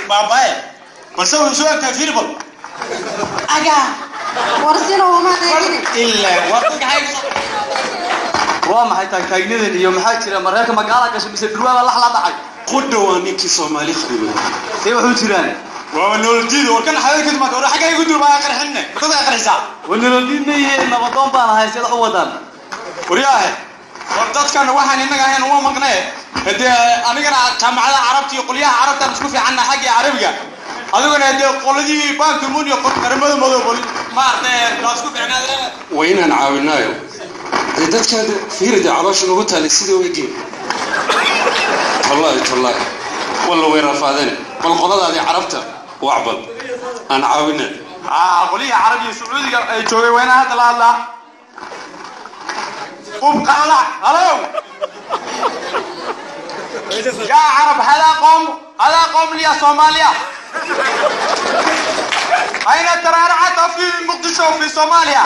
baabaaye balse wuxuu soo egtaa filibal aga warsino uma eegin ilaa waa dadka hayso waa maxay taagtaagnadan iyo maxaa jira mareerka magaala gashay mise durwaaba lax la dhacay qudha waa ninkii soomaali kharibo see wuxuu jiraan waaba nolodiida war kan xadada kadib war xagga igu dur baa qarxinne dadka qarxisaa wanalodiid ma yihiin nabadoon baan ahay sida u wadaan waryaahe war dadkan waxaan innaga ahayn uma maqnee hadee anigana jaamacada carabta iyo qolyaha carabtaan isku fiicanna xagga carabiga adiguna hadee qoladii bankimun iyo qaramada madoob maaragtay waa isku fiicnaadeen waa inaan caawinaayo dee dadkaada fiirida caloosha nagu taalay sidii u egeen tallaahi tallaahi walla way rafaadeen bal qoladaadii carabta wacbad aan caawina aa qolyihii carabiga sacuudiga ay joogay waa inaan hadda la hadlaa قم قلع هلو يا عرب هذا قوم هذا قوم لي صوماليا أين ترعرعت في مقدشو في صوماليا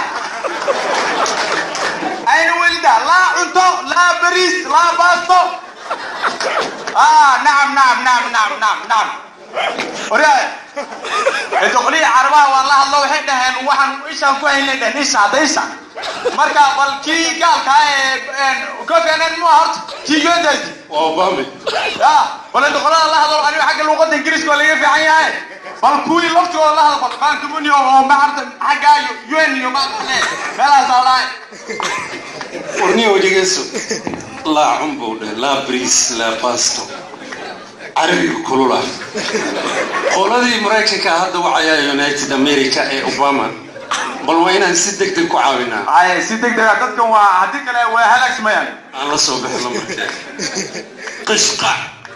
أين ولد لا عنتو لا بريس لا باستو آه نعم نعم نعم نعم نعم نعم ورياي الدقلية عربها والله الله وحيد هن وحن إيش أنكو هن لده نيسا ديسا مركا بل كي قال كاي كوفي أنا المهرت كي يودج waa obame يا بل الدقلية الله هذا أنا حق اللغة الإنجليز ولا يفي عن هاي بل كوي لفت والله هذا بل كان كموني وما عرفت حق يوين يوم ما بلا صلاة warniya wejigeyso laa cunbow dheh laa bariis laa basto carabiga kulula qoladii maraykanka hadda wacayaa united america ee obama bal waa inaan si deg deg ku caawinaa هاي سيدك ده دتكم وهديك لا وهلاك سميان aan la soo bixino markee qishqa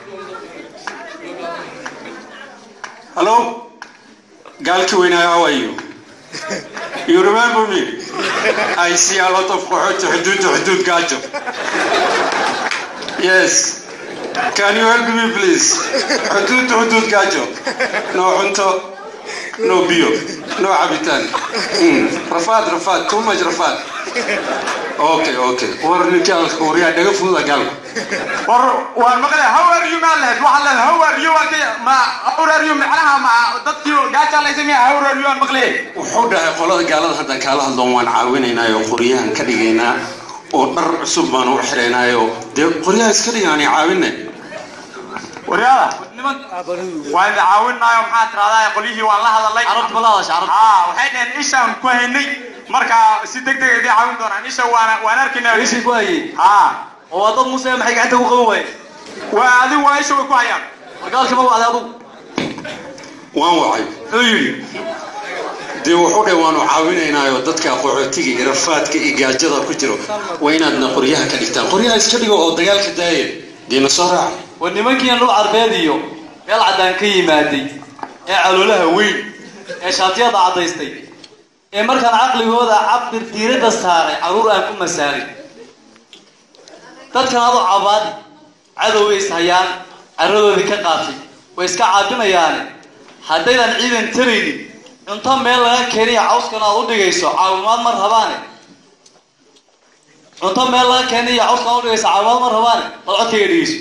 hallo gaalkii weynaa how are you you remember me I see a lot of qaxooti xuduud to xuduud gaajo yes can you help me please xuduud to xuduud gaajo no cunto no biyo no cabitaan Mm, rafaad rafaad too much rafaad okay okay war ninkaalka waryaa dhaga fududa gaalku war waan maqlay how are you maa lahayd waxaa leedahay how are you waa kay ma how are you macnaha ma dadkii gaajaa la isamiya how are you aan maqlay wuxuu dhahay qolada gaalada haddaan kaala hadloon waan caawinaynaayo qoryahan ka dhigaynaa oo dhar cusub baan u xiraynaayo dee qoryaha iska dhigaani caawine waryaada waan idin caawinaayo maxaa tiraahdaa qolyihii waan la hadalay carabta ma la hadasha carabta haa waxay dhaheen ishaan ku haynay marka si deg deg idin caawin doonaan isha waan waan arkaynaa ishii ku hayay haa oo waa dad muuse maxay gacanta ku qaban waaye waa adigu waa isha way ku hayaan wargaalkii ma wacday adugu waan wacay wuxuu yidhi dee wuxuu dhahay waanu caawinaynaayo dadka qaxootiga iyo rafaadka iyo gaajada ku jiro waa inaadna qoryaha ka dhigtaan qoryaha iska dhigo oo dagaalka daaya dee na soo raaca war nimankiina dhul carbeed iyo meel caddaan ka yimaaday ee caloolaha weyn ee shaatiyada caddaystay ee markaan caqligooda cabir diiradda saaray carruur aan ku masaalay dadkan adoo cabaadi cadow way ishayaan carradoodii ka qaatay way iska caabinayaane haddaydan ciidan taraynin cunto meel laga keeniya cawskan aad u dhigayso caawimaad ma rabaane cunto meel laga keeniya cawskan aad u dhigayso caawimaad ma rabaane bal codkayga dhigayso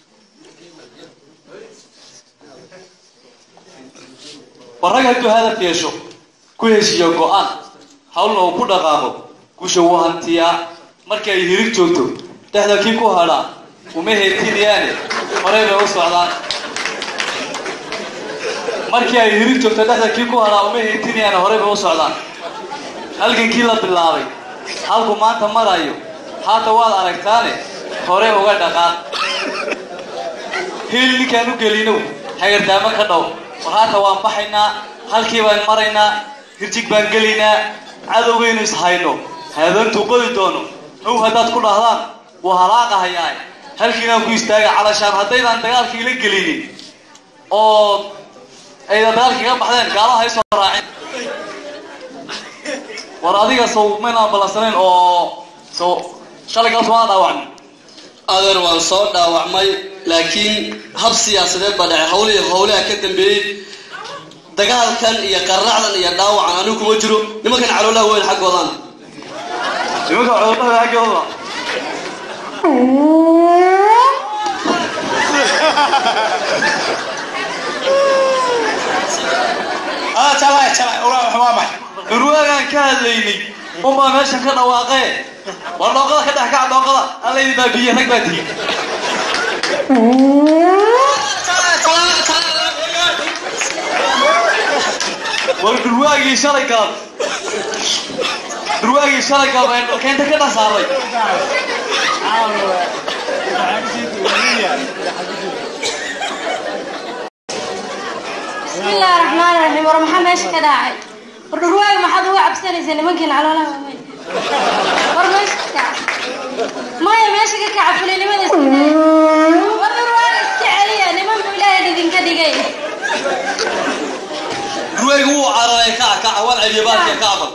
warrag hadduu hadaf yeesho ku heshiiyo go-aan hawlna uu ku dhaqaaqo gusha wuu hantiyaa markii ay hirig joogto dhexda kii ku hadhaa uma heetinayaane horay bay u socdaan markii ay hirig joogto dhexda kii ku hadhaa uma heetinayaane horay bay u socdaan halgankii la bilaabay halku maanta marayo haata waad aragtaane hore uga dhaqaaq hiil ninkaan u gelinow hagardaamo ka dhow war haata waan baxaynaa halkii baan maraynaa hirjig baan gelaynaa cadowgaynu is hayno haadeentuu qodi doono how haddaad ku dhahdaan wuu halaaqahayaa halkiinaan ku istaaga calashaan haddaydaan dagaalkii la gelinin oo aydan dagaalkii ka baxdeen gaalaha ay soo raacin war adiga sow maynaan ballansanayn oo sow shalay gaal somaa dhaawacmin adeer waan soo dhaawacmay laakiin hab siyaasadeed baa dhacay hawlihii howlaha ka dambeeyey dagaalkan iyo qarracdan iyo dhaawacan anigu kuma jiro nimankan caloolaha weyn xaggoodan nimanka cudurada haggooda jalay jalay waa maxay dhurwaagaan ka hadlaynay unbaa meeshan ka dhawaaqee war dhooqada ka dhex kaca dhooqada alla idin baa biyo rag baa tihi war dhurwaagii shalay galab dhurwaagii shalay galab ee dhalkeynta ka dhex saaray بسم الله الرحمن الرحيم ورمحا ماشي كده عاي والرواية ما حد وقع بسنة زي ممكن على ولا مامي ور ماشي كده ما يا ماشي كده عفلي لمن استنى والرواية استعالية لمن بولاية دين كده جاي dhurwaaga wuu cararay kaca kaca waan celiya baalka kacbal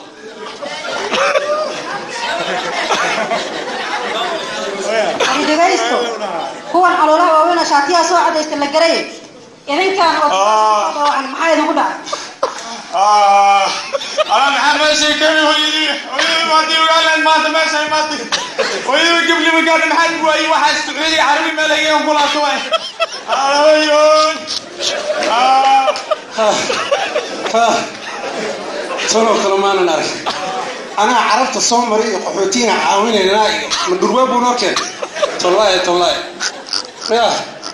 أبو دقايستو هو الحلولة وين شاتيها سوى عدا يستلقري إذن كان طبعا محايد نقول آه أنا محمد شيكمي ويدي ويدي ما دي وقال ما أنت ماشي ما دي ويدي قبل ما قال محمد وأي واحد سعودي عربي ما لقيهم كلها شوي أنا ويون آه tanoo kale maanan arag anaa carabta soo maray iyo qaxootiina caawinaynaa iyo ma dhurwaa buu noo keen tollaaye tollaaye ya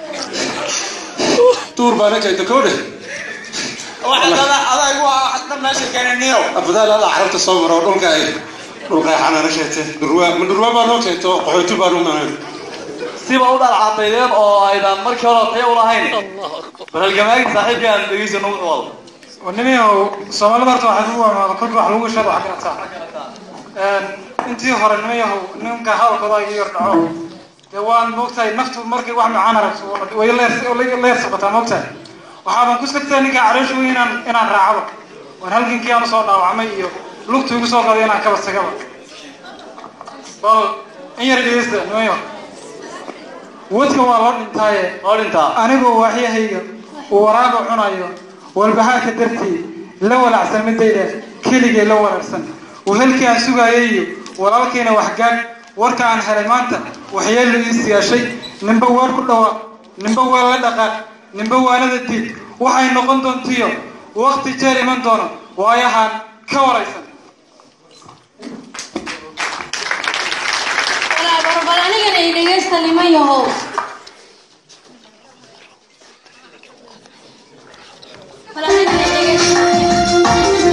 duur baana keenta kowdhe واحد هذا هذا هو حتى ماشي كان نيو abadaal alla carabta soo maro oo dhulka ay dhulqeexanana keente dhurwaa ma dhurwaa baa noo keento qaxooti baan u maanan siba u dhalcaadaydeen oo aydan markii hore tayo ulahayn bal halgamaagii saaxiibkii aan dhegeysa nagu wado ونميه سومالي برضو waxaa lagu wamaado kod wax lagu sheego wax kala intii hore nimayahu ninka hadalkooda iga yar dhaco dee waan moogtahay naftu markay wax macaan aragto way leer socotaa moogtahay waxaaban ku sigtay ninka caloosha weyn inaan inaan raacdo waan halgankii aan usoo dhaawacmay iyo lugtu igu soo qaday inaan kaba tagaba bal in yar dhegeysta nimayo wadka waa loo dhintaaye oo dhintaa anigoo waaxyahayga uu waraaba cunayo walbahaarka dartii la walacsan midayda keligay la waraarsan wehelkii aan sugaayay iyo walaalkayna waxgaadh warka aan helay maanta waxyeello ii siyaashay ninba waar ku dhawa ninba waa la dhaqaaq ninba waanada diid waxay noqon doontiyo waqti jeer iman doono waayahaan ka waraysan walaa barbal anigana i dhegaysta niman yahow Bal anigana i dhegaysta.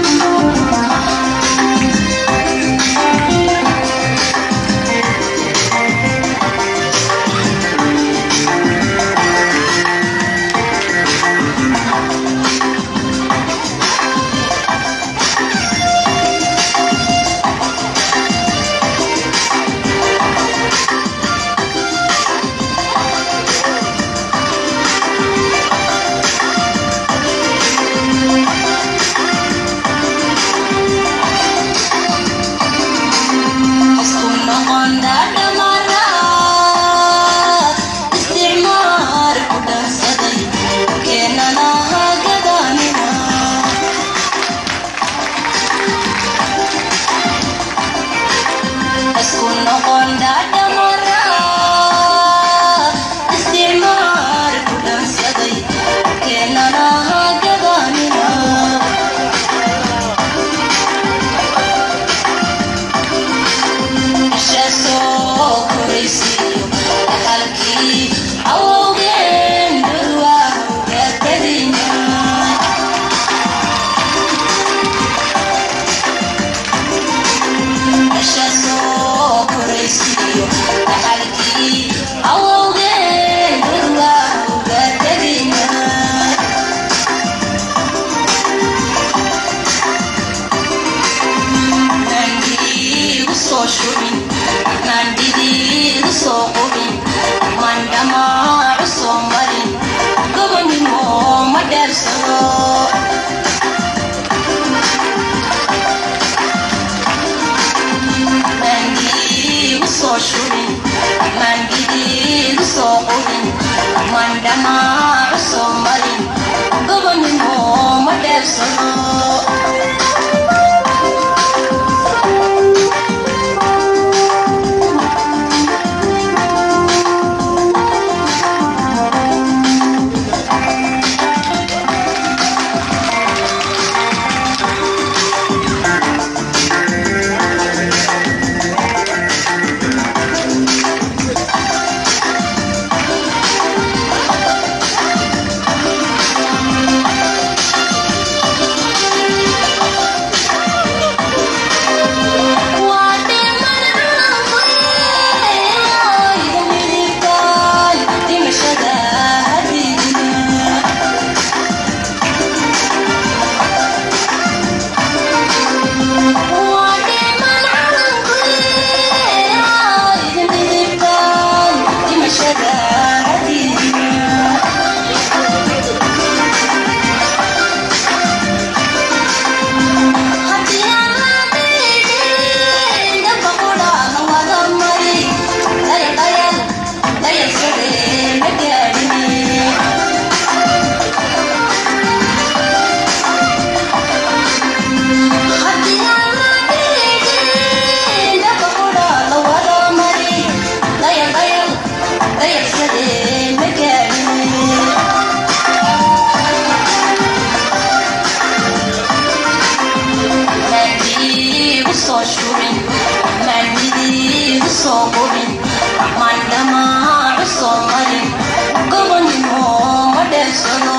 dheefsado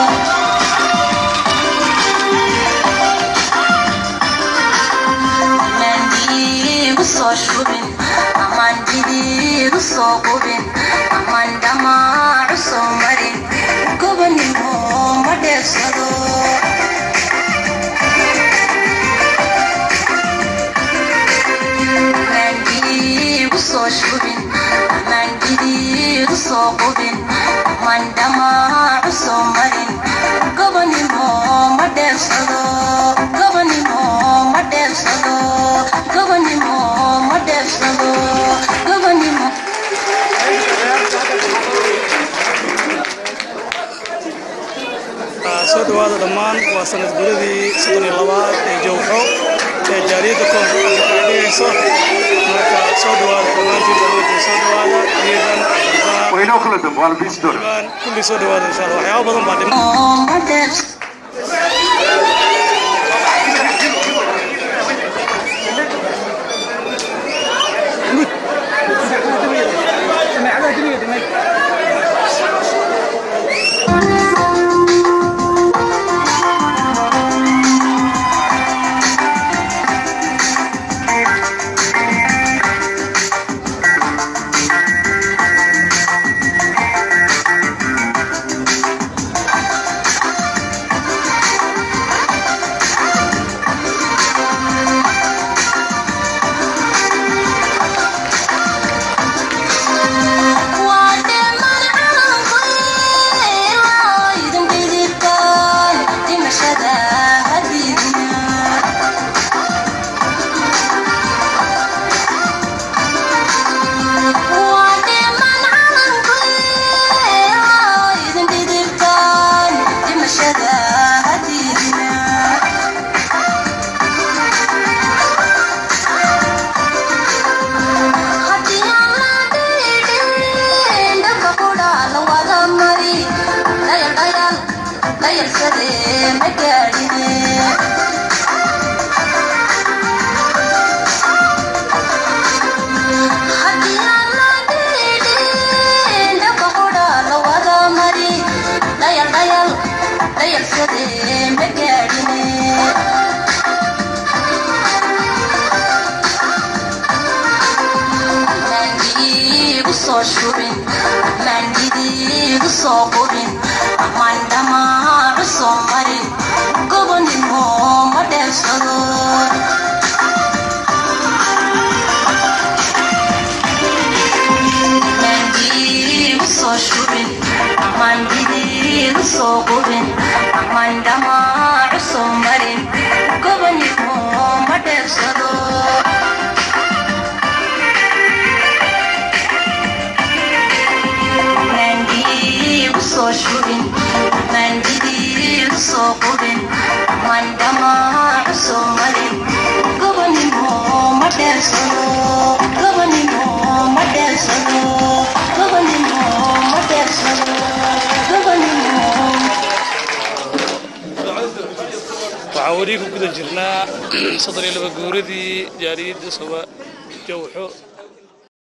amandiigu soo shubin aman jidiigu soo qubin aman dhamaacu soo marin gobanimo ma dheefsado amandiigu soo shubin aman jidiigu soo qubin aman dhamaacu soo marin gobanimo ma dheefsado gobanimo ma dheefsado gobanimo ma dheefsado gobanimo soo dhawaada dhammaan waa sanad guradii soddon iyo labaad ee jowxo ee jaaliyadda koonfur afrika ay dhigayso marka soo dhawaada dhammaantiin dowladda soo dhawaada ciidan xildhibaan waynoo kala dambe waa la biisi doona xildhibaan kulli soo dhawaada insha allah waxyaabo badan baa dhiman ma dheefsado waa dheeman calankoy idin dhidibtaan dhimashada hadiidina waa dheeman calankoy idin dhidibtaan dhimashada hadiidina haddii aan la dhidhin dhabka qudha la wada mari dhayal dhayal dhayalsadee ma gaadhine haddii aan la dhidhin dhabka qudha la wada mari dhayal dhayal dhayalsadee ma gaadhine mandiigu soo shubin mandidiigu soo qubin aman dhamaacu soo marin gobonimo ma dheefsado mandiigu soo shubin mandidiigu soo qubin aman dhamaacu soo marin gobonimo ma dheefsado mandiigu soo shubin mandidiigu soo qubin man dhamaacu soo marin gobonimo ma dheersado gobonimo ma dheersado gobonimo ma dheersado gobonimo waxaan weli ku guda jirnaa soddon iyo laba guuradii jaaliyadda soba jowxo